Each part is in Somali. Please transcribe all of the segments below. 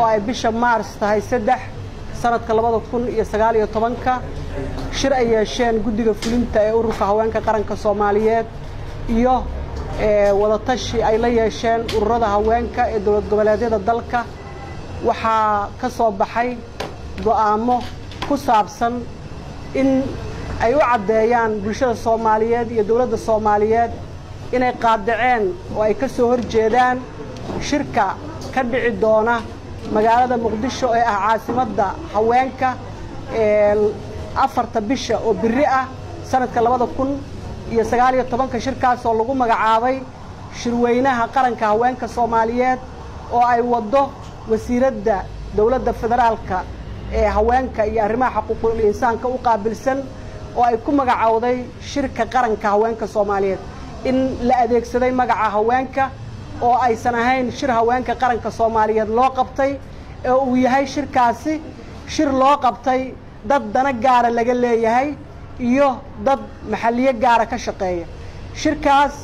oo ay bisha maars tahay saddex sanadka labada kun iyo sagaal iyo tobanka shir ay yeesheen guddiga fulinta ee ururka haweenka qaranka soomaaliyeed iyo wadatashi ay la yeesheen ururada haweenka ee dowlad goboleedyada dalka waxaa ka soo baxay go'aamo ku saabsan in ay u caddeeyaan bulshada soomaaliyeed iyo dowladda soomaaliyeed inay qaadaceen oo ay ka soo horjeedaan shirka ka dhici doona magaalada muqdisho ee ah caasimadda haweenka afarta bisha oo biri ah sanadka labada kun iyo sagaal iyo tobanka shirkaas oo lagu magacaabay shirweynaha qaranka haweenka soomaaliyeed oo ay waddo wasiiradda dowladda federaalka ee haweenka iyo arrimaha xuquuqul insaanka u qaabilsan oo ay ku magacowday shirka qaranka haweenka soomaaliyeed in la adeegsaday magaca haweenka oo aysan ahayn shir haweenka qaranka soomaaliyeed loo qabtay ee uu yahay shirkaasi shir loo qabtay dad dana gaara laga leeyahay iyo dad maxalliyo gaara ka shaqeeya shirkaas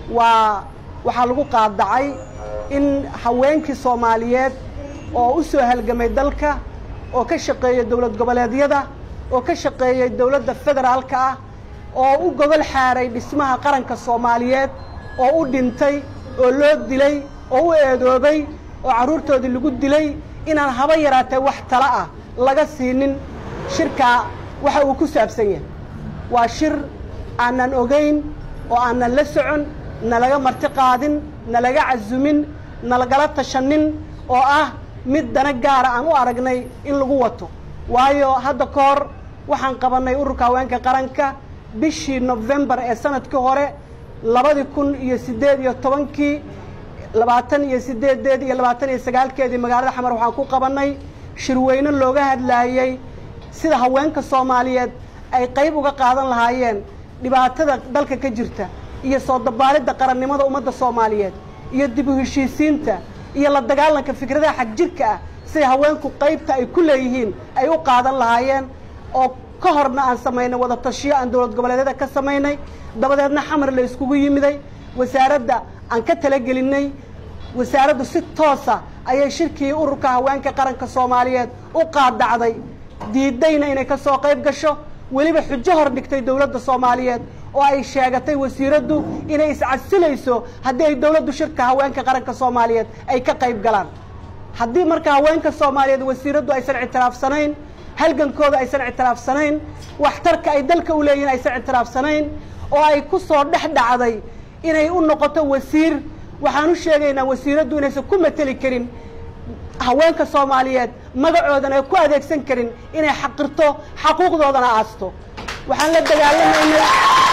waa waxaa lagu qaadacay in haweenkii soomaaliyeed oo u soo halgamay dalka oo ka shaqeeya dowlad goboleedyada oo ka shaqeeyay dowladda federaalka ah oo u gogol xaaray dhismaha qaranka soomaaliyeed oo u dhintay oo loo dilay oo u eedoobay oo carruurtoodii lagu dilay inaan haba yaraatee wax tala ah laga siinin shirkaa waxa uu ku saabsan yahay waa shir aanan ogayn oo aanan la socon nalaga marti qaadin nalaga casumin nalagala tashanin oo ah mid dana gaara aan u aragnay in lagu wato waayo hadda ka hor waxaan qabannay ururka haweenka qaranka bishii nofembar ee sanadkii hore labadii kun iyo siddeed iyo tobankii labaatan iyo siddeedeed iyo labaatan iyo sagaalkeedii magaalada xamar waxaan ku qabannay shirweyne looga hadlaayey sida haweenka soomaaliyeed ay qayb uga qaadan lahaayeen dhibaatada dalka ka jirta iyo soo dabaalidda qarannimada ummadda soomaaliyeed iyo dib u heshiisiinta iyo la dagaalanka fikradaha xagjirka ah siday haweenku qaybta ay ku leeyihiin ay u qaadan lahaayeen oo ka horna aan samaynay wada tashiyo aan dowlad goboleedyada ka samaynay dabadeedna xamar la iskugu yimiday wasaaradda aan ka talagelinay wasaaraddu si toosa ayay shirkii ururka haweenka qaranka soomaaliyeed u qaadacday diidayna inay ka soo qayb gasho weliba xujo hor dhigtay dowladda soomaaliyeed oo ay sheegatay wasiiraddu inay iscasilayso haddii ay dowladdu shirka haweenka qaranka soomaaliyeed ay ka qayb galaan haddii marka haweenka soomaaliyeed wasiiraddu aysan ictiraafsanayn halgankooda aysan ictiraafsanayn waxtarka ay dalka u leeyihin aysan ictiraafsanayn oo ay ku soo dhex dhacday inay u noqoto wasiir waxaan u sheegaynaa wasiiraddu inaysan ku mateli karin haweenka soomaaliyeed magacoodan ay ku adeegsan karin inay xaqirto xaquuqdoodana aasto waxaan la dagaalamaynay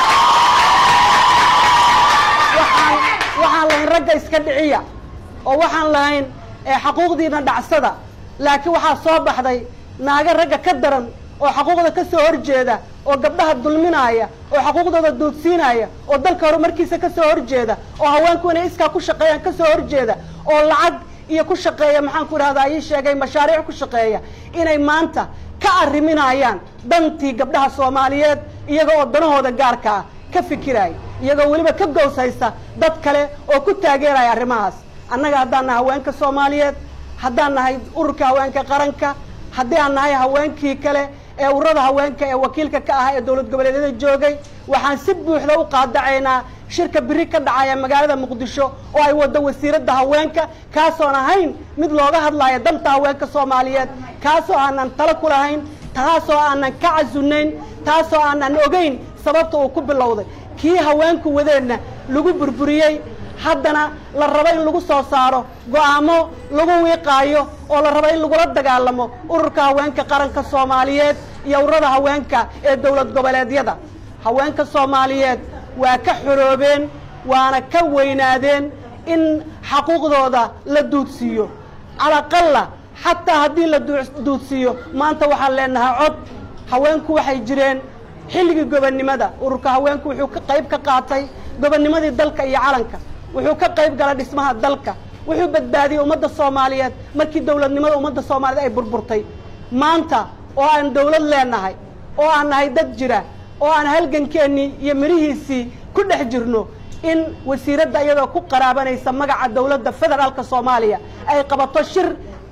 waxaan waxaan lahayn ragga iska dhiciya oo waxaan lahayn xaquuqdiina dhacsada laakiin waxaa soo baxday naaga ragga ka daran oo xaquuqda ka soo horjeeda oo gabdhaha dulminaaya oo xaquuqdooda duudsiinaya oo dalka horumarkiisa ka soo horjeeda oo haweenku inay iskaa ku shaqeeyaan ka soo horjeeda oo lacag iyo ku shaqeeya maxaan ku idhahdaa ii sheegay mashaariic ku shaqeeya inay maanta ka arriminayaan dantii gabdhaha soomaaliyeed iyaga oo danahooda gaarka ah ka fikiraya iyagoo weliba ka gows haysta dad kale oo ku taageeraya arrimahaas annaga haddaan nahay haweenka soomaaliyeed haddaan nahay ururka haweenka qaranka haddii aan nahay haweenkii kale ee ururada haweenka ee wakiilka ka ah ee dowlad goboleedyada joogay waxaan si buuxda u qaadacaynaa shirka biri ka dhacaya magaalada muqdisho oo ay waddo wasiiradda haweenka kaasoon ahayn mid looga hadlaayo danta haweenka soomaaliyeed kaasoo aanan talo ku lahayn taasoo aanan ka casunayn taasoo aanan ogeyn sababta uu ku bilowday kii haweenku wadeenna lagu burburiyey haddana la rabo in lagu soo saaro go'aamo lagu wiiqaayo oo la rabo in lagula dagaalamo ururka haweenka qaranka soomaaliyeed iyo ururada haweenka ee dowlad goboleedyada haweenka soomaaliyeed waa ka xoroobeen waana ka weynaadeen in xaquuqdooda la duudsiiyo calaqalla xataa haddii la duudsiiyo maanta waxaan leenahay cod haweenku waxay jireen xilligii gobonnimada ururka haweenku wuxuu ka qayb ka qaatay gobannimadii dalka iyo calanka wuxuu ka qayb galay dhismaha dalka wuxuu badbaadiyey ummadda soomaaliyeed markii dowladnimada ummadda soomaaliyeed ay burburtay maanta oo aan dowlad leenahay oo aan nahay dad jira oo aan halgankeennii iyo mirihiisii ku dhex jirno in wasiiradda iyadoo ku qaraabanaysa magaca dowladda federaalka soomaaliya ay qabato shir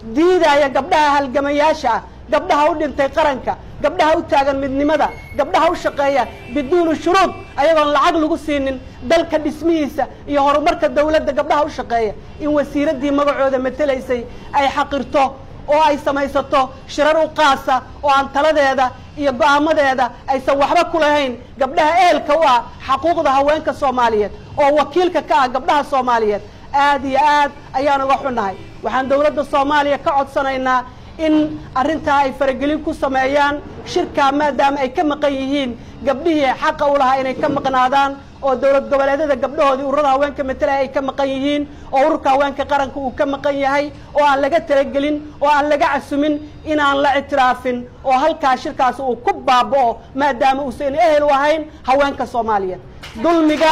diidaya gabdhaha halgamayaasha ah gabdhaha u dhintay qaranka gabdhaha u taagan midnimada gabdhaha u shaqeeya biduuni shuruud ayagoon lacag lagu siinin dalka dhismihiisa iyo horumarka dawladda gabdhaha u shaqeeya in wasiiraddii magacooda matelaysay ay xaqirto oo ay samaysato shirar u qaasa oo aan taladeeda iyo go'aamadeeda aysan waxba ku lahayn gabdhaha ehelka u ah xaquuqda haweenka soomaaliyeed oo wakiilka ka ah gabdhaha soomaaliyeed aad iyo aad ayaan uga xunnahay waxaan dawladda soomaaliya ka codsanaynaa in arrintaa ay faragelin ku sameeyaan shirkaa maadaama ay ka maqan yihiin gabdhihii xaqa u lahaa inay ka maqnaadaan oo dowlad goboleedyada gabdhahoodii ururada haweenka matalaya ay ka maqan yihiin oo ururka haweenka qaranka uu ka maqan yahay oo aan laga talagelin oo aan laga casumin inaan la ictiraafin oo halkaa shirkaas uu ku baaba'o maadaama uusan ehel u ahayn haweenka soomaaliyeed dulmiga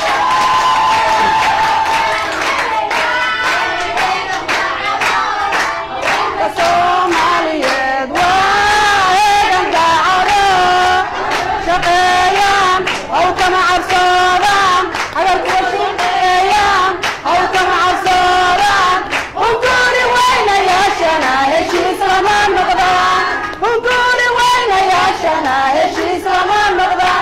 soomaaliyeed waa eegan daacado shaqeeyaan haw kama cabsoodaan hagarkuwa shaqeeyaan haw kama cabsoodaan hunkuuri weynayaashana heshiis lama noqdaan hunkuuri weynayaashana heshiis lama noqdaan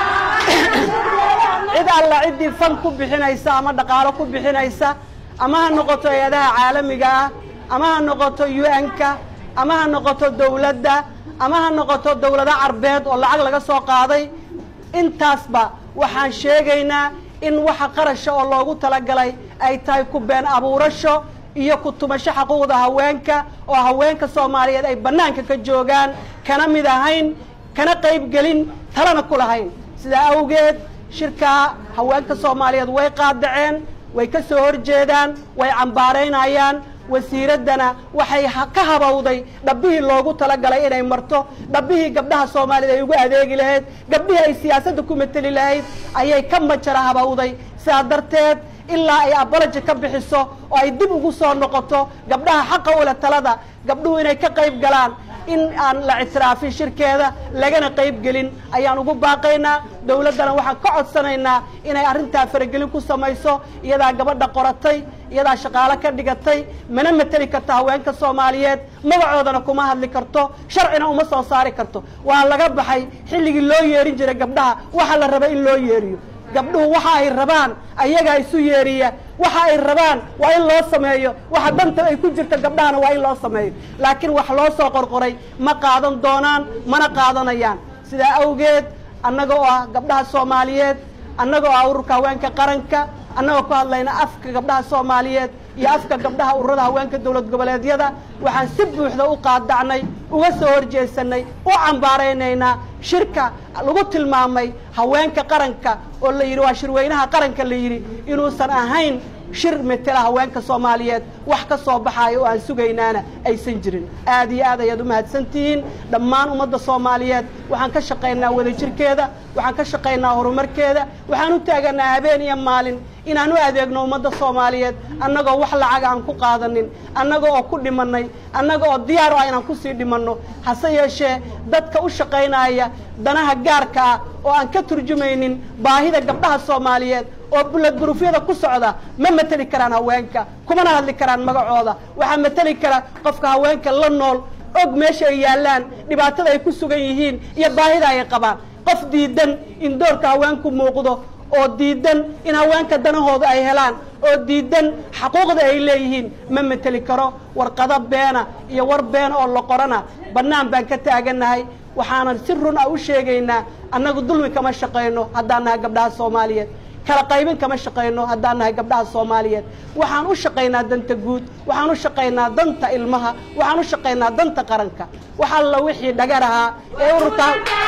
cid alla ciddii fan ku bixinaysa ama dhaqaalo ku bixinaysa ama ha noqoto hay-adaha caalamiga ah ama ha noqoto u-n-ka ama ha noqoto dawladda ama ha noqoto dawlado carbeed oo lacag laga soo qaaday intaasba waxaan sheegaynaa in waxa qarasha oo loogu talagalay ay tahay ku been abuurasho iyo ku tumasho xaquuqda haweenka oo haweenka soomaaliyeed ay bannaanka ka joogaan kana mid ahayn kana qayb gelin talana ku lahayn sidaa awgeed shirkaa haweenka soomaaliyeed way qaadaceen way ka soo horjeedaan way cambaaraynayaan wasiiraddana waxay ka habawday dhabbihii loogu talagalay inay marto dhabbihii gabdhaha soomaaliyeed ay ugu adeegi lahayd gabdhihii ay siyaasadda ku mateli lahayd ayay ka majara habawday sidaa darteed ilaa ay abalaji ka bixiso oo ay dib ugu soo noqoto gabdhaha xaqa ule talada gabdhuhu inay ka qayb galaan in aan la ictiraafin shirkeeda lagana qayb gelin ayaan ugu baaqaynaa dawladdana waxaan ka codsanaynaa inay arrintaa faragelin ku samayso iyadaa gabadha qoratay iyadaa shaqaalo ka dhigatay mana mateli karto haweenka soomaaliyeed magacoodana kuma hadli karto sharcina uma soo saari karto waa laga baxay xilligii loo yeerin jiray gabdhaha waxa la raba in loo yeeriyo gabdhuhu waxa ay rabaan ayagaa isu yeeriya waxa ay rabaan waa in loo sameeyo waxa danta ay ku jirta gabdhahana waa in loo sameeyo laakiin wax loo soo qorqoray ma qaadan doonaan mana qaadanayaan sidaa awgeed annaga oo ah gabdhaha soomaaliyeed annaga oo ah ururka haweenka qaranka annagoo ku hadlayna afka gabdhaha soomaaliyeed iyo afka gabdhaha ururada haweenka dowlad goboleedyada waxaan si buuxda u qaadacnay uga soo horjeesanay u cambaaraynaynaa shirka lagu tilmaamay haweenka qaranka oo la yidhi waa shirweynaha qaranka la yidhi inuusan ahayn shir metela haweenka soomaaliyeed wax ka soo baxaaya oo aan sugaynaana aysan jirin aad iyo aad ayaad u mahadsantihiin dhammaan ummadda soomaaliyeed waxaan ka shaqaynaa wadajirkeeda waxaan ka shaqaynaa horumarkeeda waxaan u taaganaa habeen iyo maalin inaan u adeegno ummadda soomaaliyeed annagoo wax lacaga aan ku qaadanin annaga oo ku dhimanay annaga oo diyaar u ah inaan kusii dhimanno hase yeeshee dadka u shaqaynaya danaha gaarka ah oo aan ka turjumaynin baahida gabdhaha soomaaliyeed oo buladburufyada ku socda ma mateli karaan haweenka kumana hadli karaan magacooda waxaa mateli kara qofka haweenka la nool og meesha ay yaallaan dhibaatada ay ku sugan yihiin iyo baahida ay qabaan qof diidan in doorka haweenku muuqdo oo diidan in haweenka danahooda ay helaan oo diidan xaquuqda ay leeyihiin ma mateli karo warqado beena iyo war beena oo la qorana bannaan baan ka taagannahay waxaanan si run ah u sheegaynaa annagu dulmi kama shaqayno haddaan nahay gabdhaha soomaaliyeed kala qaybin kama shaqayno haddaan nahay gabdhaha soomaaliyeed waxaan u shaqaynaa danta guud waxaan u shaqaynaa danta ilmaha waxaan u shaqaynaa danta qaranka wax alla wixii dhagar ahaa ee ururka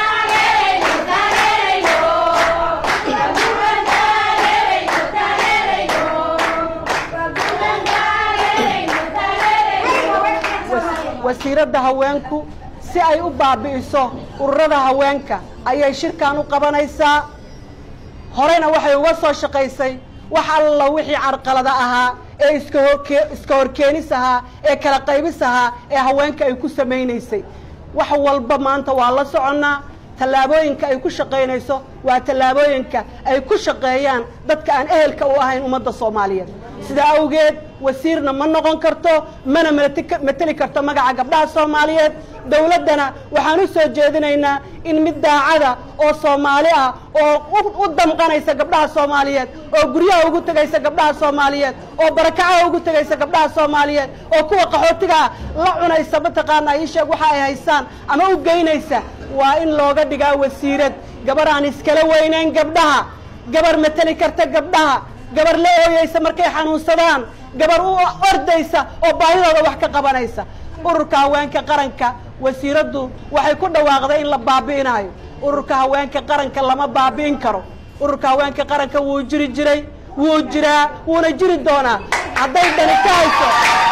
wasiiradda haweenku si ay u baabi'iso ururada haweenka ayay shirkan u qabanaysaa horeyna waxay uga soo shaqaysay wax alla wixii carqalada ahaa ee iska horke iska horkeenis ahaa ee kala qaybis ahaa ee haweenka ay ku samaynaysay wax walba maanta waa la soconnaa tallaabooyinka ay ku shaqaynayso waa tallaabooyinka ay ku shaqeeyaan dadka aan ehelka u ahayn ummadda soomaaliyeed sidaa awgeed wasiirna ma noqon karto mana mateli karto magaca gabdhaha soomaaliyeed dowladdana waxaan u soo jeedinaynaa in mid daacada oo soomaali ah oo u damqanaysa gabdhaha soomaaliyeed oo guryaha ugu tegaysa gabdhaha soomaaliyeed oo barakacaha ugu tegaysa gabdhaha soomaaliyeed oo kuwa qaxootiga ah la cunaysa mataqaanaa ii sheeg waxa ay haystaan ama u geynaysa waa in looga dhigaa wasiirad gabar aan iskala weynayn gabdhaha gabar mateli karta gabdhaha gabar la ooyeysa markay xanuunsadaan gabar u ordaysa oo baahidooda wax ka qabanaysa ururka haweenka qaranka wasiiraddu waxay ku dhawaaqday in la baabi'inaayo ururka haweenka qaranka lama baabi'in karo ururka haweenka qaranka wuu jiri jiray wuu jiraa wuuna jiri doonaa hadday dani ka hayso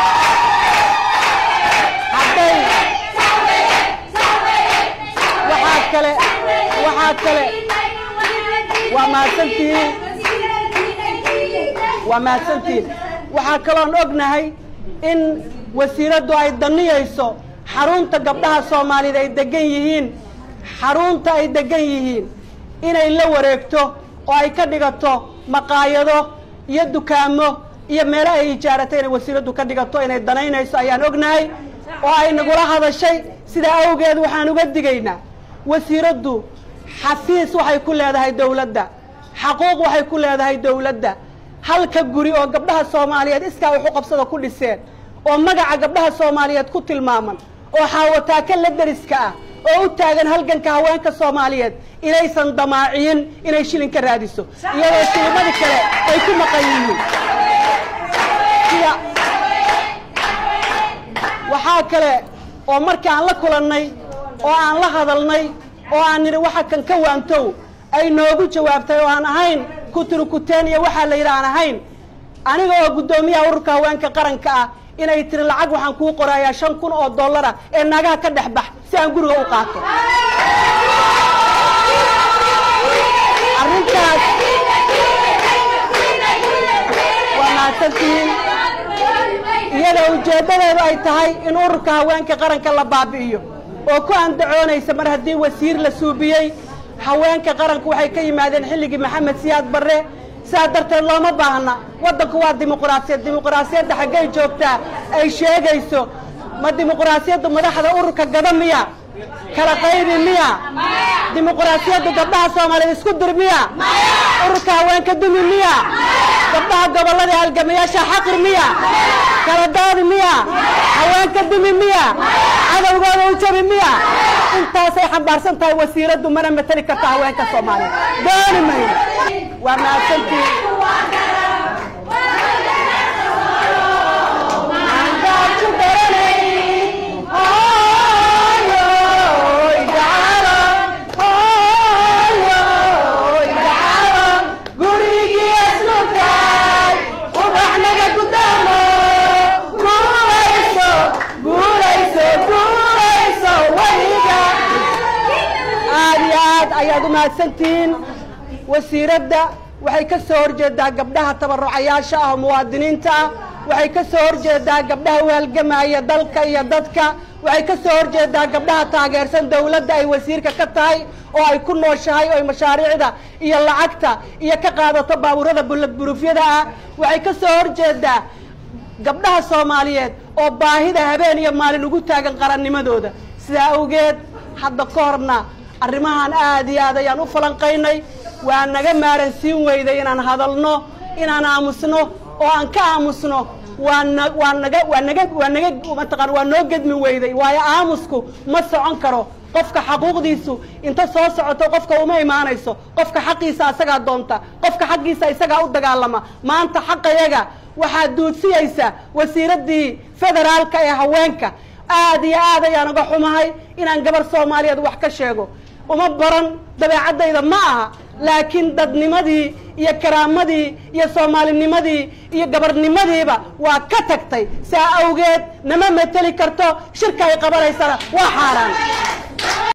hadday waxaa kale waxaa kale waa mahadsantihiin waa mahadsantihiin waxaa kaloon ognahay in wasiiraddu ay daniyayso xarunta gabdhaha soomaaliyeed ay degan yihiin xarunta ay degan yihiin inay la wareegto oo ay ka dhigato maqaayado iyo dukaamo iyo meelo ay ijaaratay inay wasiiraddu ka dhigato inay danaynayso ayaan ognahay oo ay nagula hadashay sidaa awgeed waxaan uga digaynaa wasiiraddu xafiis waxay ku leedahay dowladda xaquuq waxay ku leedahay dowladda halka guri oo gabdhaha soomaaliyeed iskaa waxu qabsada ku dhiseen oo magaca gabdhaha soomaaliyeed ku tilmaaman oo xaawataaka la deriska ah oo u taagan halganka haweenka soomaaliyeed inaysan damaaciyin inay shilin ka raadiso iyadoo shilimadii kale ay ku maqan yihiin sida waxaa kale oo markii aan la kulannay oo aan la hadalnay oo aan nidhi waxa kan ka waantow ay noogu jawaabtay oo aan ahayn kuturukuteen iyo waxaa la yidhi aan ahayn aniga oo guddoomiyaha ururka haweenka qaranka ah inay tiri lacag waxaan kuu qorayaa shan kun oo dollara ee naagaha ka dhex bax si aan guriga u qaato arrintaas waa mahadsantihiin iyadoo ujeeddadeedu ay tahay in ururka haweenka qaranka la baabi'iyo oo ku andacoonaysa mar haddii wasiir la suubiyey haweenka qaranku waxay ka yimaadeen xilligii maxamed siyaad barre sidaa darteed looma baahna waddanku waa dimuquraasiyad dimuquraasiyadda xaggay joogtaa ay sheegayso ma dimuquraasiyaddu madaxda ururka gada miya kala qaybi miya dimuquraasiyaddu gabdhaha soomaaliyeed isku dir miya ururka haweenka dumi miya gabdhaha gobollada halgamayaasha xaqir miya kala doodi miya haweenka dumi miya cadowgooda u jabi miya intaasay xambaarsan tahay wasiiraddu mana mateli karta haweenka soomaaliyeed dooni mayno waa mahadsantiin aad iyo aad ayaad u mahadsantihiin wasiiradda waxay ka soo horjeedaa gabdhaha tabarucayaasha ah oo muwaadiniinta ah waxay ka soo horjeedaa gabdhaha u halgamaya dalka iyo dadka waxay ka soo horjeedaa gabdhaha taageersan dawladda ay wasiirka ka tahay oo ay ku nooshahay oo ay mashaariicda iyo lacagta iyo ka qaadato baabuurada buladburuufyada ah waxay ka soo horjeedaa gabdhaha soomaaliyeed oo baahida habeen iyo maalin ugu taagan qarannimadooda sidaa awgeed hadda ka horna arrimahan aad iyo aad ayaan u falanqaynay waa naga maaran siin weyday inaan hadalno inaan aamusno oo aan ka aamusno waa na waa naga waa naga waa naga mataqaan waa noo gedmi weyday waayo aamusku ma socon karo qofka xaquuqdiisu inta soo socoto qofka uma imaanayso qofka xaqiisa isagaa doonta qofka xaqiisa isagaa u dagaalama maanta xaqayaga waxaad duudsiyaysa wasiiraddii federaalka ee haweenka aad iyo aad ayaan uga xumahay inaan gabar soomaaliyeed wax ka sheego uma baran dabeecaddayda ma aha laakiin dadnimadii iyo karaamadii iyo soomaalinimadii iyo gabarnimadiiba waa ka tagtay saa awgeed nama mateli karto shirka ay qabanaysana waa xaaraan